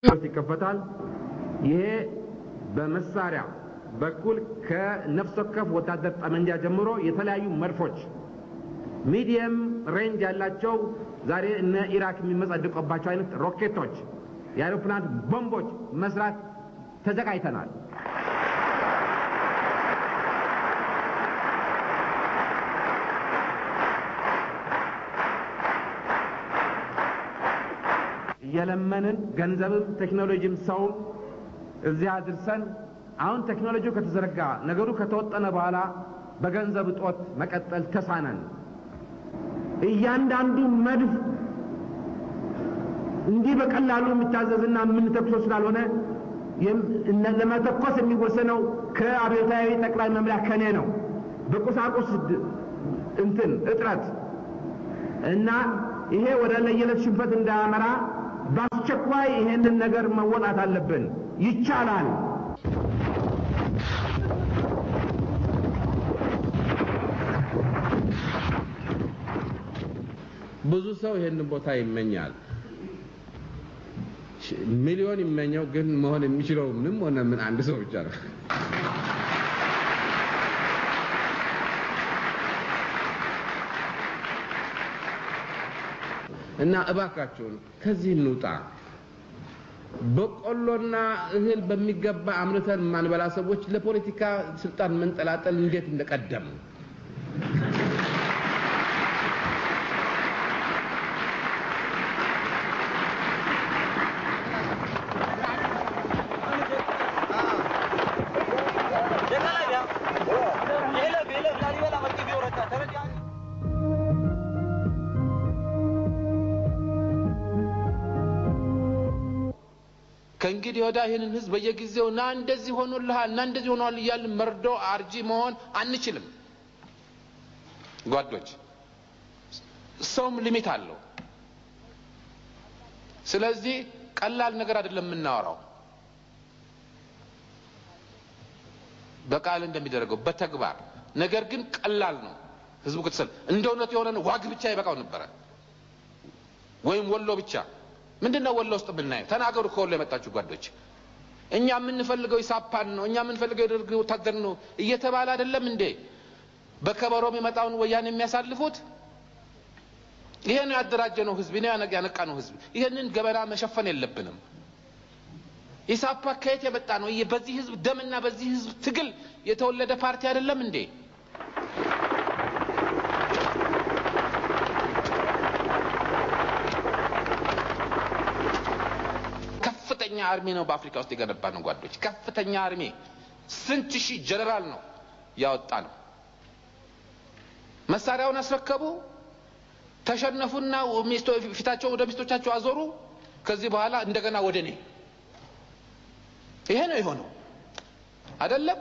ይከፈታል። ይሄ በመሳሪያ በኩል ከነፍስ ወከፍ ወታደር ጠመንጃ ጀምሮ የተለያዩ መድፎች ሚዲየም ሬንጅ ያላቸው ዛሬ እነ ኢራክ የሚመጸድቁባቸው አይነት ሮኬቶች፣ የአይሮፕላን ቦምቦች መስራት ተዘጋጅተናል። እየለመንን ገንዘብም ቴክኖሎጂም ሰውም እዚያ አድርሰን አሁን ቴክኖሎጂው ከተዘረጋ ነገሩ ከተወጠነ በኋላ በገንዘብ እጦት መቀጠል ተሳነን። እያንዳንዱ መድፍ እንዲህ በቀላሉ የሚታዘዝና የምንተኩሰው ስላልሆነ ለመተኮስ የሚወሰነው ከአብዮታዊ ጠቅላይ መምሪያ ከኔ ነው። በቁሳቁስ እንትን እጥረት እና ይሄ ወደ ለየለት ሽንፈት እንዳያመራ በአስቸኳይ ይሄንን ነገር መወጣት አለብን። ይቻላል። ብዙ ሰው ይሄንን ቦታ ይመኛል። ሚሊዮን ይመኘው ግን መሆን የሚችለው ምንም ሆነ ምን አንድ ሰው ብቻ ነው። እና እባካችሁን ከዚህ እንውጣ። በቆሎና እህል በሚገባ አምርተን ማንበላ ሰዎች ለፖለቲካ ስልጣን መንጠላጠል እንዴት እንደቀደም ከእንግዲህ ወዳ ይህንን ህዝብ በየጊዜው ና እንደዚህ ሆኖልሃል እና እንደዚህ ሆኗል እያልን መርዶ አርጂ መሆን አንችልም። ጓዶች፣ ሰውም ሊሚት አለው። ስለዚህ ቀላል ነገር አይደለም የምናወራው። በቃል እንደሚደረገው በተግባር ነገር ግን ቀላል ነው። ህዝቡ ክትሰል እንደ እውነቱ የሆነ ዋግ ብቻ ይበቃው ነበረ ወይም ወሎ ብቻ ምንድን ነው ወሎ ውስጥ የምናየው? ተናገሩ። ከወሎ የመጣችሁ ጓዶች፣ እኛ የምንፈልገው ኢሳፓን ነው፣ እኛ የምንፈልገው የደርግ ወታደር ነው እየተባለ አይደለም እንዴ በከበሮ የሚመጣውን ወያኔ የሚያሳልፉት? ይሄ ነው ያደራጀ ነው ህዝብ፣ ይሄ ነው ያነቃ ነው ህዝብ። ይሄንን ገበና መሸፈን የለብንም። ኢሳፓ ከየት የመጣ ነው? በዚህ ህዝብ ደምና በዚህ ህዝብ ትግል የተወለደ ፓርቲ አይደለም እንዴ? ከፍተኛ አርሜ ነው በአፍሪካ ውስጥ የገነባ ነው ጓዶች። ከፍተኛ አርሜ ስንት ሺህ ጀነራል ነው ያወጣ ነው። መሳሪያውን አስረከቡ፣ ተሸነፉና ፊታቸው ወደ ሚስቶቻቸው አዞሩ። ከዚህ በኋላ እንደገና ወደ እኔ። ይሄ ነው የሆነው አይደለም?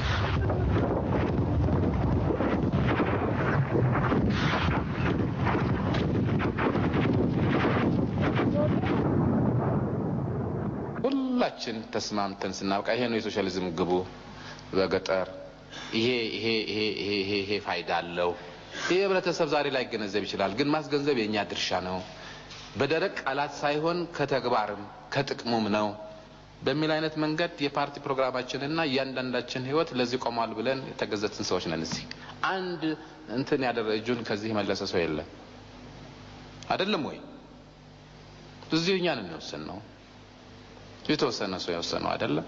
ሁላችን ተስማምተን ስናበቃ ይሄ ነው የሶሻሊዝም ግቡ በገጠር ይሄ ይሄ ይሄ ይሄ ይሄ ይሄ ፋይዳ አለው። ይሄ ህብረተሰብ ዛሬ ላይ ገነዘብ ይችላል፣ ግን ማስገንዘብ የእኛ ድርሻ ነው። በደረቅ ቃላት ሳይሆን ከተግባርም ከጥቅሙም ነው በሚል አይነት መንገድ የፓርቲ ፕሮግራማችንና እያንዳንዳችን ህይወት ለዚህ ቆሟል ብለን የተገዘትን ሰዎች ነን። እዚህ አንድ እንትን ያደረ እጁን ከዚህ መለሰ ሰው የለም። አይደለም ወይ? እዚሁ እኛን እንወስን ነው የተወሰነ ሰው የወሰነው አይደለም።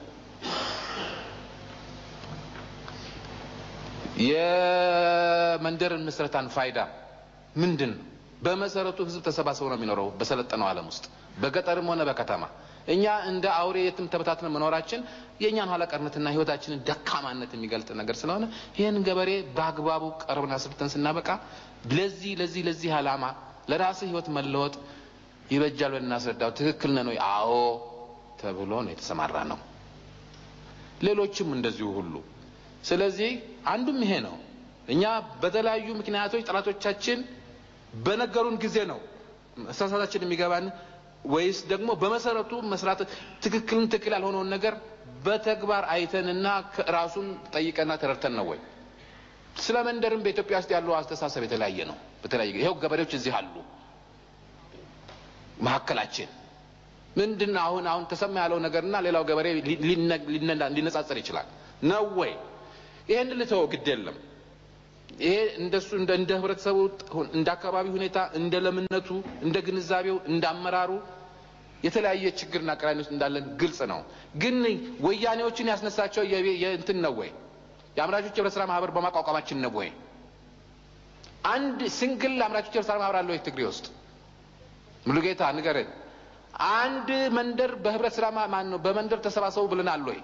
የመንደርን ምስረታን ፋይዳ ምንድን ነው? በመሰረቱ ህዝብ ተሰባስቦ ነው የሚኖረው በሰለጠነው ዓለም ውስጥ በገጠርም ሆነ በከተማ። እኛ እንደ አውሬ የትም ተበታትነ መኖራችን የእኛን ኋላ ቀርነትና ህይወታችንን ደካማነት የሚገልጥ ነገር ስለሆነ ይህን ገበሬ በአግባቡ ቀርበን አስርተን ስናበቃ ለዚህ ለዚህ ለዚህ ዓላማ ለራስህ ህይወት መለወጥ ይበጃል ብለን እናስረዳው። ትክክል ነን ወይ? አዎ ተብሎ ነው የተሰማራ ነው። ሌሎችም እንደዚሁ ሁሉ። ስለዚህ አንዱም ይሄ ነው። እኛ በተለያዩ ምክንያቶች ጠላቶቻችን በነገሩን ጊዜ ነው መሳሳታችን የሚገባን ወይስ ደግሞ በመሰረቱ መስራት ትክክልን ትክክል ያልሆነውን ነገር በተግባር አይተንና ራሱን ጠይቀና ተረድተን ነው ወይ? ስለ መንደርም በኢትዮጵያ ውስጥ ያለው አስተሳሰብ የተለያየ ነው። በተለያየ ይኸው ገበሬዎች እዚህ አሉ መካከላችን ምንድን ነው አሁን አሁን ተሰማ ያለው ነገርና ሌላው ገበሬ ሊነጻጸር ይችላል ነው ወይ? ይሄን ልተወው ግድ የለም። ይሄ እንደሱ እንደ እንደ ህብረተሰቡ እንደ አካባቢ ሁኔታ እንደ ለምነቱ እንደ ግንዛቤው እንደ አመራሩ የተለያየ ችግርና ቅራኔ ውስጥ እንዳለን ግልጽ ነው። ግን ወያኔዎችን ያስነሳቸው የእንትን ነው ወይ? የአምራቾች ህብረት ስራ ማህበር በማቋቋማችን ነው ወይ? አንድ ሲንግል አምራቾች ህብረት ስራ ማህበር አለ ወይ ትግሬ ውስጥ? ሙሉጌታ ንገረን። አንድ መንደር በህብረት ስራ ማን ነው በመንደር ተሰባሰቡ ብለናል ወይ?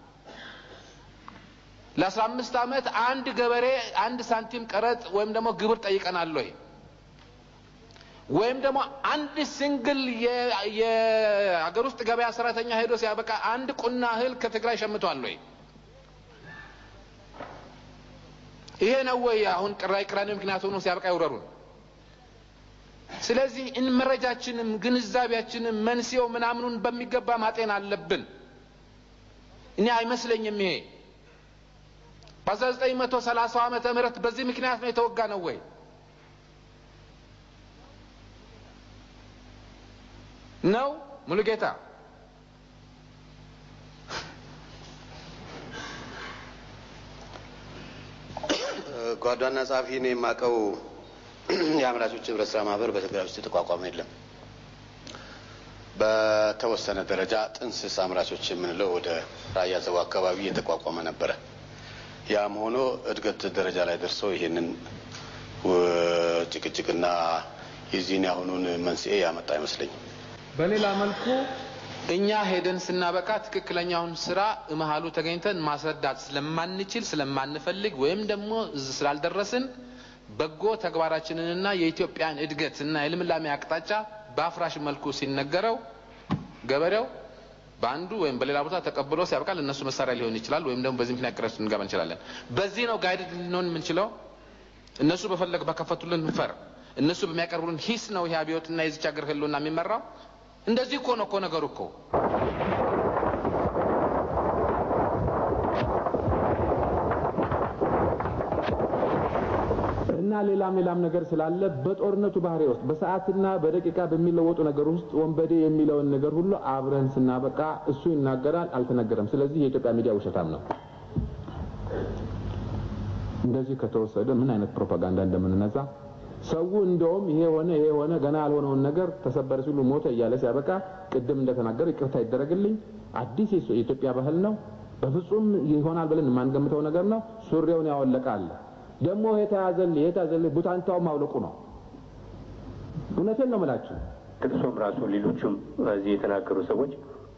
ለአስራ አምስት ዓመት አንድ ገበሬ አንድ ሳንቲም ቀረጥ ወይም ደግሞ ግብር ጠይቀናል ወይ? ወይም ደግሞ አንድ ሲንግል የአገር ውስጥ ገበያ ሰራተኛ ሄዶ ሲያበቃ አንድ ቁና እህል ከትግራይ ሸምቷል ወይ? ይሄ ነው ወይ አሁን ቅራይ ቅራኔ ምክንያት ሆኖ ሲያበቃ ይውረሩን? ስለዚህ መረጃችንም ግንዛቤያችንም መንስኤው ምናምኑን በሚገባ ማጤን አለብን። እኔ አይመስለኝም ይሄ በ1930 ዓመተ ምህረት በዚህ ምክንያት ነው የተወጋ ነው ወይ? ነው ሙሉጌታ? ጓዷና ጸሐፊ ነው የማውቀው። የአምራቾች ህብረት ስራ ማህበር በትግራይ ውስጥ የተቋቋመ የለም። በተወሰነ ደረጃ ጥንስስ አምራቾች የምንለው ወደ ራያ ዘቡ አካባቢ የተቋቋመ ነበረ። ያም ሆኖ እድገት ደረጃ ላይ ደርሶ ይሄንን ጭቅጭቅና የዚህን ያሁኑን መንስኤ ያመጣ አይመስለኝም። በሌላ መልኩ እኛ ሄደን ስናበቃ ትክክለኛውን ስራ መሀሉ ተገኝተን ማስረዳት ስለማንችል ስለማንፈልግ ወይም ደግሞ ስላልደረስን በጎ ተግባራችንንና የኢትዮጵያን እድገት እና የልምላሜ አቅጣጫ በአፍራሽ መልኩ ሲነገረው ገበሬው በአንዱ ወይም በሌላ ቦታ ተቀብሎ ሲያበቃል እነሱ መሳሪያ ሊሆን ይችላል፣ ወይም ደግሞ በዚህ ምክንያት ቅረት ልንገባ እንችላለን። በዚህ ነው ጋይድ ልንሆን የምንችለው። እነሱ በፈለግ በከፈቱልን ፈር እነሱ በሚያቀርቡልን ሂስ ነው ይህ አብዮትና የዚች ሀገር ህልውና የሚመራው። እንደዚህ እኮ ነው እኮ ነገሩ እኮ እና ሌላም ሌላም ነገር ስላለ በጦርነቱ ባህሪ ውስጥ በሰዓትና በደቂቃ በሚለወጡ ነገር ውስጥ ወንበዴ የሚለውን ነገር ሁሉ አብረን ስናበቃ እሱ ይናገራል፣ አልተነገረም። ስለዚህ የኢትዮጵያ ሚዲያ ውሸታም ነው። እንደዚህ ከተወሰደ ምን አይነት ፕሮፓጋንዳ እንደምንነዛ ሰው እንደውም ይሄ ሆነ ይሄ ሆነ ገና ያልሆነውን ነገር ተሰበረ ሲሉ ሞተ እያለ ሲያበቃ ቅድም እንደተናገረ ይቅርታ ይደረግልኝ፣ አዲስ የኢትዮጵያ ባህል ነው፣ በፍጹም ይሆናል ብለን የማንገምተው ነገር ነው። ሱሪውን ያወለቀ አለ ደግሞ የተያዘልህ የተያዘልህ ቡታንታው ማውለቁ ነው። እውነቴን ነው የምላችሁ። ጥቅሶም ራሱ ሌሎቹም እዚህ የተናገሩ ሰዎች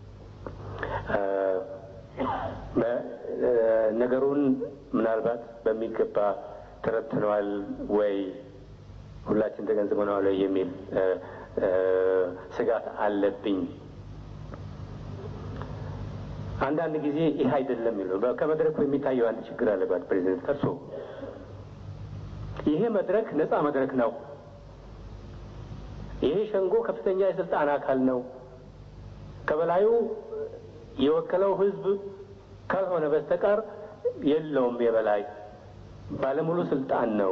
ነገሩን ምናልባት በሚገባ ተረድተነዋል ወይ ሁላችን ተገንዝበነዋል ወይ የሚል ስጋት አለብኝ። አንዳንድ ጊዜ ይህ አይደለም የሚለው ከመድረኩ የሚታየው አንድ ችግር አለባት ፕሬዚደንት ከርሶ ይሄ መድረክ ነፃ መድረክ ነው። ይሄ ሸንጎ ከፍተኛ የስልጣን አካል ነው። ከበላዩ የወከለው ህዝብ ካልሆነ በስተቀር የለውም። የበላይ ባለሙሉ ስልጣን ነው።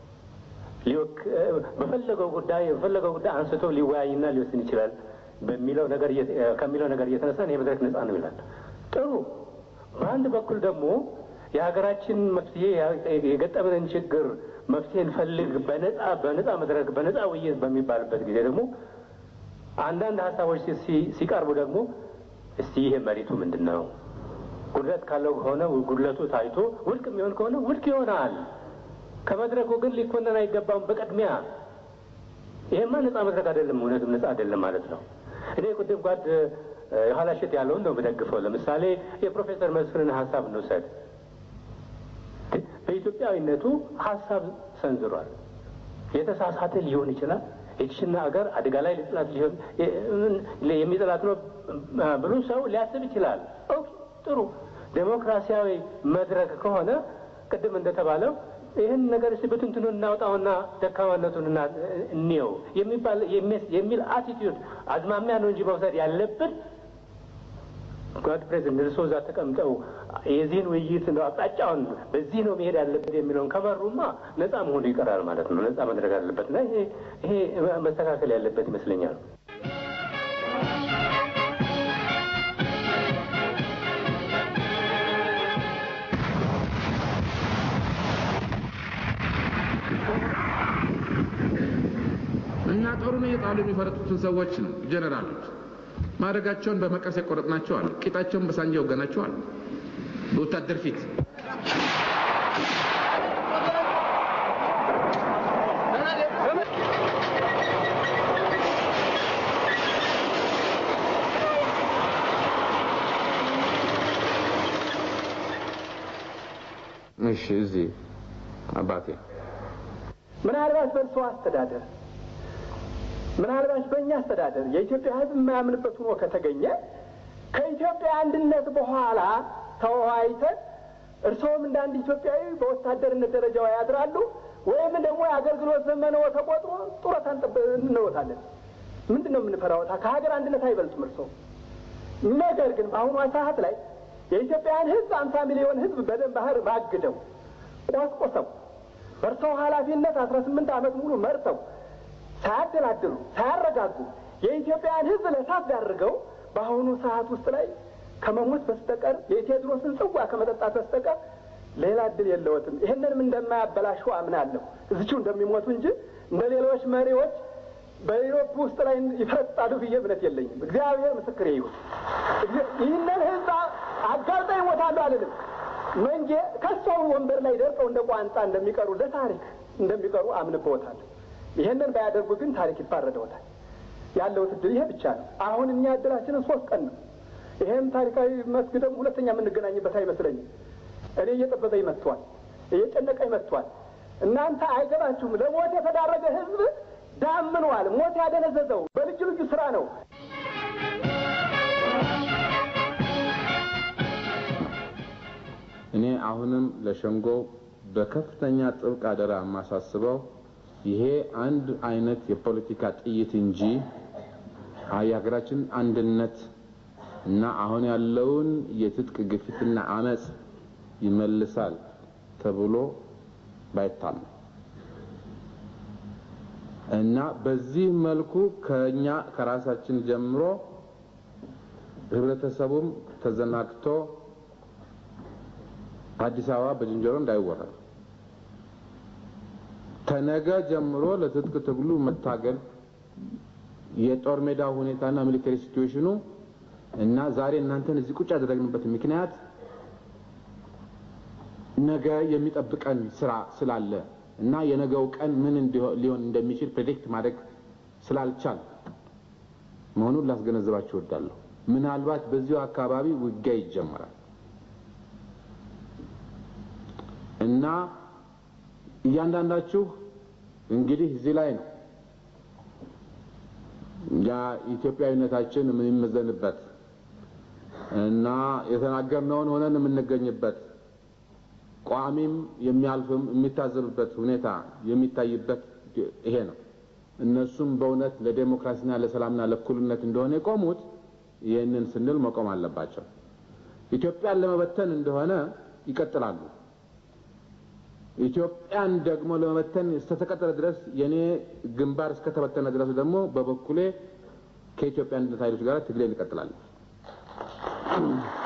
በፈለገው ጉዳይ በፈለገው ጉዳይ አንስቶ ሊወያይና ሊወስን ይችላል በሚለው ነገር ከሚለው ነገር እየተነሳ ይሄ መድረክ ነፃ ነው ይላል። ጥሩ። በአንድ በኩል ደግሞ የሀገራችን መፍትሄ የገጠመንን ችግር መፍትሄ እንፈልግ በነፃ በነፃ መድረክ በነፃ ውይይት በሚባልበት ጊዜ ደግሞ አንዳንድ ሀሳቦች ሲቀርቡ ደግሞ እስቲ ይሄ መሬቱ ምንድን ነው? ጉድለት ካለው ከሆነ ጉድለቱ ታይቶ ውድቅ የሚሆን ከሆነ ውድቅ ይሆናል። ከመድረኩ ግን ሊኮነን አይገባም። በቅድሚያ ይሄማ ነፃ መድረክ አይደለም፣ እውነትም ነፃ አይደለም ማለት ነው። እኔ ቅድም ጓድ የኋላሸት ያለውን ነው የምደግፈው። ለምሳሌ የፕሮፌሰር መስፍንን ሀሳብ እንውሰድ። በኢትዮጵያዊነቱ ሀሳብ ሰንዝሯል። የተሳሳተ ሊሆን ይችላል። የችሽና አገር አደጋ ላይ ሊጥላት ሊሆን የሚጥላት ነው ብሎ ሰው ሊያስብ ይችላል። ጥሩ ዴሞክራሲያዊ መድረክ ከሆነ ቅድም እንደተባለው ይህን ነገር እስቲ ብትንትኑ እናውጣውና ደካማነቱን እንየው የሚባል የሚል አቲቲዩድ አዝማሚያ ነው እንጂ መውሰድ ያለብን ጓድ ፕሬዚደንት እርስዎ እዛ ተቀምጠው የዚህን ውይይት ነው አቅጣጫውን በዚህ ነው መሄድ ያለበት የሚለውን ከመሩማ ነፃ መሆኑ ይቀራል ማለት ነው። ነፃ መድረግ አለበት እና ይሄ መስተካከል ያለበት ይመስለኛል። እያሉ የሚፈረጡትን ሰዎች ነው ጀኔራሎች። ማድረጋቸውን በመቀስ የቆረጥናቸው አሉ። ቂጣቸውን በሳንጃ የወገናቸው አሉ። በወታደር ፊት እሺ፣ እዚህ አባቴ ምናልባት በእርሶ አስተዳደር ምናልባት በእኛ አስተዳደር የኢትዮጵያ ሕዝብ የማያምንበት ሆኖ ከተገኘ ከኢትዮጵያ አንድነት በኋላ ተወያይተን እርስዎም እንደ አንድ ኢትዮጵያዊ በወታደርነት ደረጃው ያድራሉ ወይም ደግሞ የአገልግሎት ዘመነው ተቆጥሮ ጡረታ እንወጣለን። ምንድን ነው የምንፈራወታ? ከሀገር አንድነት አይበልጡም እርስዎ። ነገር ግን በአሁኗ ሰዓት ላይ የኢትዮጵያን ሕዝብ አምሳ ሚሊዮን ሕዝብ በደም ባህር ባግደው ቆስቆሰው በእርሰው ኃላፊነት አስራ ስምንት ዓመት ሙሉ መርተው ሳያደላድሉ ሳያረጋጉ የኢትዮጵያን ሕዝብ ለእሳት ዳርገው በአሁኑ ሰዓት ውስጥ ላይ ከመሞት በስተቀር የቴዎድሮስን ጽዋ ከመጠጣት በስተቀር ሌላ እድል የለዎትም። ይህንንም እንደማያበላሹ አምናለሁ። እዚችው እንደሚሞቱ እንጂ እንደ ሌሎች መሪዎች በኢሮፕ ውስጥ ላይ ይፈረጣሉ ብዬ እምነት የለኝም። እግዚአብሔር ምስክሬ ይሁን። ይህንን ህዝብ አጋልጠው ይሞታሉ አልልም። መንጌ ከሰው ወንበር ላይ ደርሰው እንደ ቋንጣ እንደሚቀሩ ለታሪክ እንደሚቀሩ አምንበዎታለሁ። ይህንን ባያደርጉ ግን ታሪክ ይፋረደዎታል። ያለው እድል ይሄ ብቻ ነው። አሁን እኛ እድላችንን ሶስት ቀን ነው። ይሄም ታሪካዊ መስክ ደግሞ ሁለተኛ የምንገናኝበት አይመስለኝም። እኔ እየጠበበኝ መጥቷል፣ እየጨነቀኝ መጥቷል። እናንተ አይገባችሁም። ለሞት የተዳረገ ህዝብ ዳምኗል። ሞት ያደነዘዘው በልዩ ልዩ ስራ ነው። እኔ አሁንም ለሸንጎው በከፍተኛ ጥብቅ አደራ የማሳስበው ይሄ አንድ አይነት የፖለቲካ ጥይት እንጂ የሀገራችን አንድነት እና አሁን ያለውን የትጥቅ ግፊትና አመፅ ይመልሳል ተብሎ ባይታመን እና በዚህ መልኩ ከኛ ከራሳችን ጀምሮ ህብረተሰቡም ተዘናግቶ አዲስ አበባ በዝንጀሮ እንዳይወረድ ከነገ ጀምሮ ለትጥቅ ትግሉ መታገል የጦር ሜዳ ሁኔታና ሚሊተሪ ሲትዌሽኑ እና ዛሬ እናንተን እዚህ ቁጭ ያደረግንበት ምክንያት ነገ የሚጠብቀን ስራ ስላለ እና የነገው ቀን ምን ሊሆን እንደሚችል ፕሬዲክት ማድረግ ስላልቻል መሆኑን ላስገነዝባችሁ እወዳለሁ። ምናልባት በዚሁ አካባቢ ውጊያ ይጀመራል እና እያንዳንዳችሁ እንግዲህ እዚህ ላይ ነው ያ ኢትዮጵያዊነታችን የምንመዘንበት እና የተናገርነውን ሆነን የምንገኝበት ቋሚም የሚያልፍም የሚታዘብበት ሁኔታ የሚታይበት ይሄ ነው። እነሱም በእውነት ለዴሞክራሲና ለሰላምና ለእኩልነት እንደሆነ የቆሙት ይህንን ስንል መቆም አለባቸው። ኢትዮጵያን ለመበተን እንደሆነ ይቀጥላሉ። ኢትዮጵያን ደግሞ ለመበተን እስከተቀጠለ ድረስ የኔ ግንባር እስከተበተነ ድረስ ደግሞ በበኩሌ ከኢትዮጵያ አንድነት ኃይሎች ጋር ትግሌን እቀጥላለሁ።